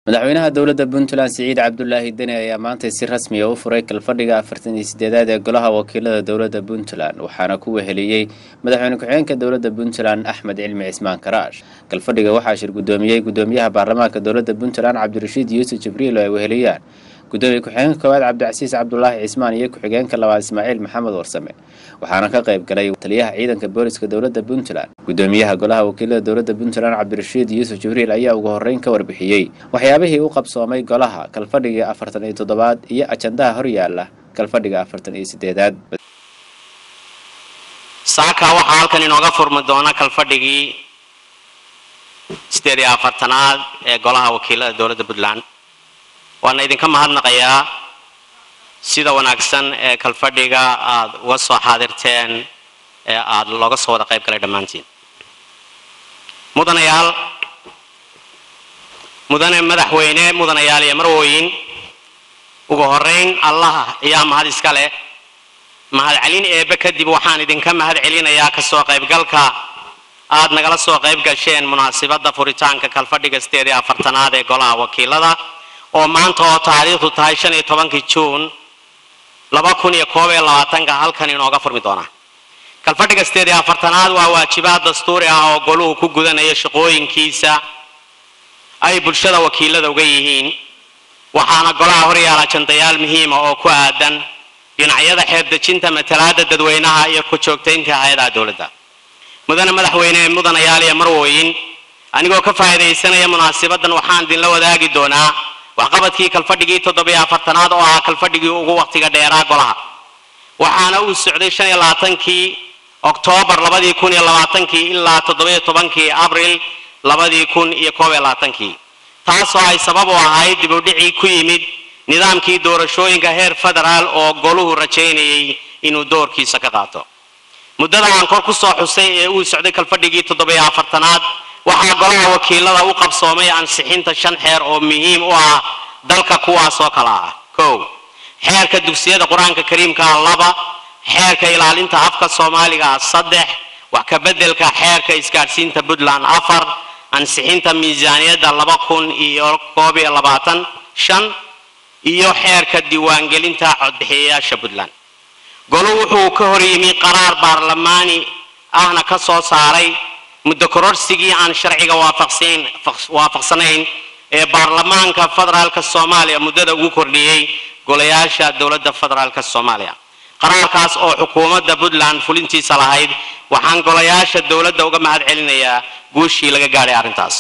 madaxweynaha dowladda puntland siciid cabdulaahi deni ayaa maantay si rasmiya u furay kalfadhiga afartan iyo sideedaad ee golaha wakiilada dowladda puntland waxaana ku weheliyey madaxweyne ku-xigeenka dowladda puntland axmed cilmi cismaan karaash kalfadhiga waxaa shir guddoomiyey guddoomiyaha baarlamaanka dowladda puntland cabdirashiid yuusuf jibriil oo ay weheliyaan gudoomiye ku-xigeenka koowaad cabdicasiis cabdulaahi cismaan iyo ku-xigeenka labaad ismaaciil maxamed warsame waxaana ka qayb galay taliyaha ciidanka booliska dowladda puntland gudoomiyaha golaha wakiilada dowladda puntland cabdirashiid yuusuf jibriil ayaa ugu horreyn ka warbixiyey waxyaabihii u qabsoomay golaha kalfadhiga afartan iyo toddobaad iyo ajandaha horyaala kalfadhiga afartan iyo sideedaad saaka waxaa halkan inooga furmi doona kalfadhigii sideed iyo afartanaad ee golaha wakiilada dowladda puntland waana idinka mahadnaqayaa sida wanaagsan ee kalfadhiga aada uga soo xaadirteen ee aada looga soo wada qayb galay dhammaantiin mudanayaal mudane madaxweyne mudanayaal iyo marwooyin ugu horeyn allaha ayaa mahad iska leh mahadcelin eebbe kadib waxaan idinka mahad celinayaa kasoo qaybgalka aada nagala soo qayb gasheen munaasibadda furitaanka kalfadhiga sideed iyo afartanaad ee golaha wakiilada oo maanta oo taariikhdu tahay shan iyo tobankii juun laba kun iyo koob iyo labaatanka halkan inooga furmi doona kalfadhiga sideed iyo afartanaad waa waajibaad dastuuri ah oo goluhu ku gudanaya shaqooyinkiisa ay bulshada wakiilada uga yihiin waxaana golaha horyaala jandayaal muhiima oo ku aadan dhinacyada xeebdejinta matalaada dadweynaha iyo ku joogtaynta hay-adaha dowladda mudane madaxweyne mudanayaal iyo marwooyin anigoo ka faa'iidaysanaya munaasibadan waxaan idinla wadaagi doonaa waxqabadkii kalfadhigii toddobiyo afartanaad oo ahaa kalfadhigii ugu waqtiga dheeraa golaha waxaana uu socday shan iyo labaatankii oktoobar labadii kun iyo labaatankii ilaa toddobiyo tobankii abril labadii kun iyo koob iyo labaatankii taasoo ay sabab u ahayd dibudhicii ku yimid nidaamkii doorashooyinka heer federaal oo goluhu rajaynayay inuu doorkiisa ka qaato muddada aan kor ku soo xusay ee uu socday kalfadhigii toddobiyo afartanaad waxaa golaha wakiilada u qabsoomay ansixinta shan xeer oo muhiim u ah dalka kuwaas oo kale ah kow xeerka dugsiyada qur-aanka kariimka ah laba xeerka ilaalinta afka soomaaliga ah saddex wax ka beddelka xeerka isgaadhsiinta puntland afar ansixinta miisaaniyadda laba kun iyo koob iyo labaatan shan iyo xeerka diiwaangelinta codbixiyayaasha puntland golu wuxuu ka hor yimi qaraar baarlamaani ahna ka soo saaray muddo kororsigii aan sharciga waafaqsanayn ee baarlamaanka federaalka soomaaliya muddada ugu kordhiyey golayaasha dowladda federaalka soomaaliya qaraarkaas oo xukuumadda puntland fulintiisa lahayd waxaan golayaasha dowladda uga mahad celinayaa guushii laga gaadhay arrintaas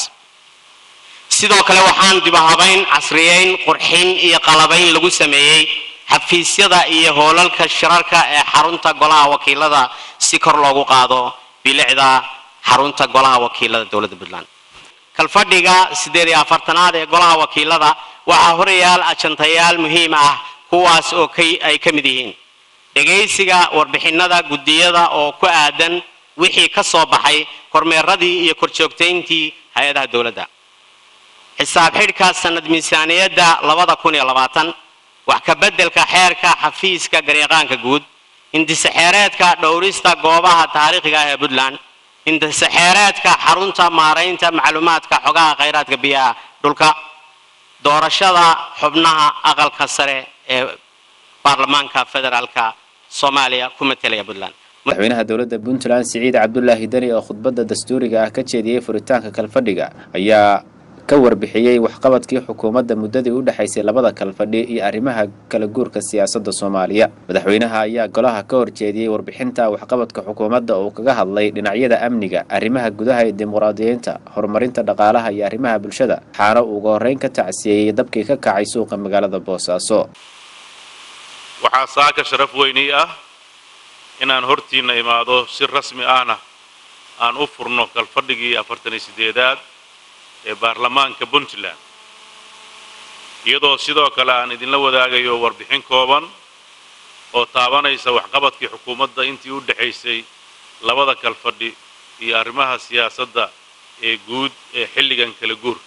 sidoo kale waxaan dibahabayn casriyeyn qurxin iyo qalabayn lagu sameeyey xafiisyada iyo hoolalka shirarka ee xarunta golaha wakiilada si kor loogu qaado bilicda xarunta golaha wakiilada dowladda puntland kalfadhiga siddeed iyo afartanaad ee golaha wakiilada waxaa horayaal ajantayaal muhiim ah kuwaas oo ay ka mid yihiin dhegaysiga warbixinada guddiyada oo ku aadan wixii ka soo baxay kormeeradii iyo korjoogtayntii hay-adaha dowladda xisaab xidhka sanad miisaaniyadda labada kun iyo labaatan wax ka beddelka xeerka xafiiska garyaqaanka guud indisexeereedka dhowrista goobaha taariikhiga ah ee puntland indisexeereedka xarunta maaraynta macluumaadka xogaha khayraadka biyaha dhulka doorashada xubnaha aqalka sare ee baarlamaanka federaalka soomaaliya ku matelaya puntland madaxweynaha dowladda puntland siciid cabdulaahi deni oo khudbadda dastuuriga ah ka jeediyey furitaanka kalfadhiga ayaa ka warbixiyey waxqabadkii xukuumadda muddadii u dhexaysay labada kalfadhi iyo arrimaha kala guurka siyaasadda soomaaliya madaxweynaha ayaa golaha ka horjeediyey warbixinta waxqabadka xukuumadda uu kaga hadlay dhinacyada amniga arrimaha gudaha ee dimuqraadiyiinta horumarinta dhaqaalaha iyo arrimaha bulshada waxaana uu uga horreyn ka tacsiyeeyey dabkii ka kacay suuqa magaalada boosaaso waxaa saaka sharaf weynii ah inaan hortiinna imaado si rasmi ahna aan u furno kalfadhigii afartan iyo sideedaad ee baarlamaanka puntland iyadoo sidoo kale aan idinla wadaagayo warbixin kooban oo taabanaysa waxqabadkii xukuumadda intii u dhexaysay labada kalfadhi iyo arrimaha siyaasadda ee guud ee xilligan kala guurka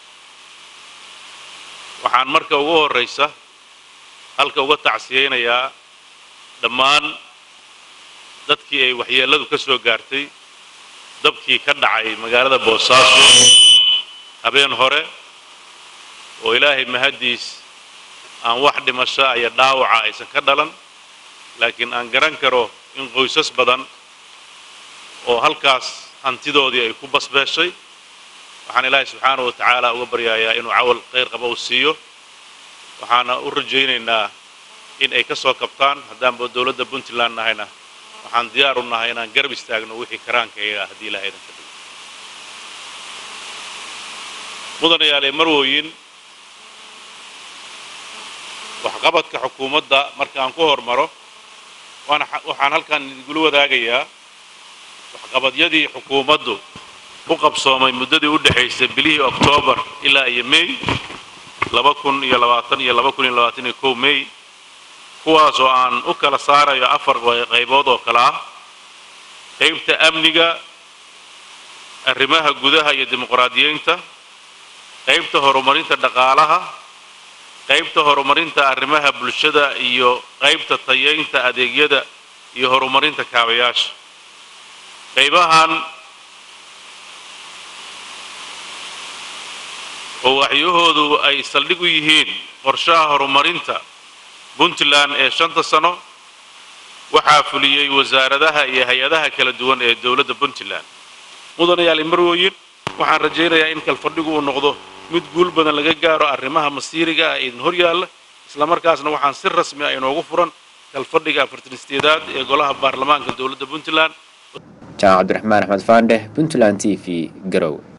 waxaan marka ugu horraysa halka uga tacsiyeynayaa dhammaan dadkii ay waxyeelladu ka soo gaartay dabkii ka dhacay magaalada boosaaso habeen hore oo ilaahay mahaddiis aan wax dhimasho iyo dhaawaca aysan ka dhalan laakiin aan garan karo in qoysas badan oo halkaas hantidoodii ay ku basbeeshay waxaan ilaahay subxaanahu wa tacaala uga baryayaa inuu cawal khayr qaba u siiyo waxaana u rajaynaynaa in ay ka soo kabtaan haddaanba dowladda puntland nahayna waxaan diyaar u nahay inaan garab istaagno wixii karaankayaga haddii ilahay idan ka dhigo mudanayaale marwooyin waxqabadka xukuumadda marka aan ku hormaro waana waxaan halkan idingula wadaagayaa waxqabadyadii xukuumaddu u qabsoomay muddadii u dhexaysay bilihii oktoobar ilaa iyo may laba kun iyo labaatan iyo laba kun iyo labaatan iyo kow may kuwaas oo aan u kala saarayo afar qaybood oo kale ah qaybta amniga arrimaha gudaha iyo dimuqraadiyeynta qaybta horumarinta dhaqaalaha qaybta horumarinta arrimaha bulshada iyo qaybta tayeynta adeegyada iyo horumarinta kaabayaasha qaybahan oo waxyahoodu ay saldhig u yihiin qorshaha horumarinta puntland ee shanta sano waxaa fuliyey wasaaradaha iyo hay-adaha kala duwan ee dowladda puntland mudanayaal marwooyin waxaan rajaynayaa in kalfadhigu uu noqdo mid guul badan laga gaaro arrimaha masiiriga ah ee idin hor yaalla islamarkaasna waxaan si rasmi ah inoogu furan kalfadhiga afartan sideedaad ee golaha baarlamaanka dowladda puntland jamac cabdiraxmaan axmed faandhe puntland t v garow